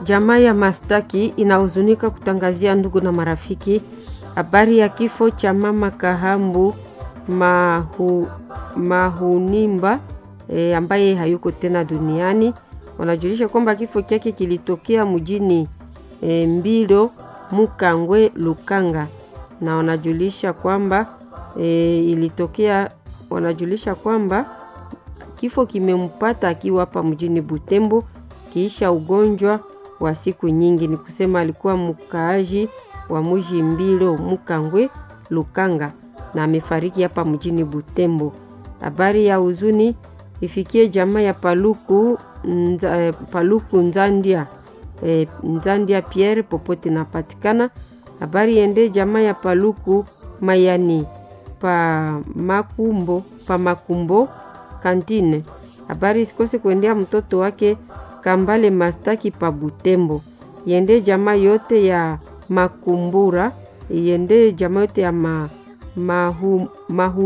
Jamaa ya Mastaki inahuzunika kutangazia ndugu na marafiki habari ya kifo cha mama Kahambu Mahu, Mahunimba e, ambaye hayuko tena duniani. Wanajulisha kwamba kifo chake kilitokea mjini e, Mbilo Mukangwe Lukanga, na wanajulisha kwamba e, ilitokea wanajulisha kwamba kifo kimempata akiwa hapa mjini Butembo kiisha ugonjwa wa siku nyingi. Ni kusema alikuwa mkaaji wa mji Mbilo Mukangwe Lukanga na amefariki hapa mjini Butembo. Habari ya huzuni ifikie jamaa ya Paluku, nza, Paluku Nzandia e, Nzandia Pierre popote napatikana. Habari ende jamaa ya Paluku Mayani pa Makumbo, pa Makumbo kantine. Habari isikose kuendea mtoto wake Kambale Mastaki pa Butembo. Yende jamaa yote ya Makumbura, yende jamaa yote ya ma, mahu, mahu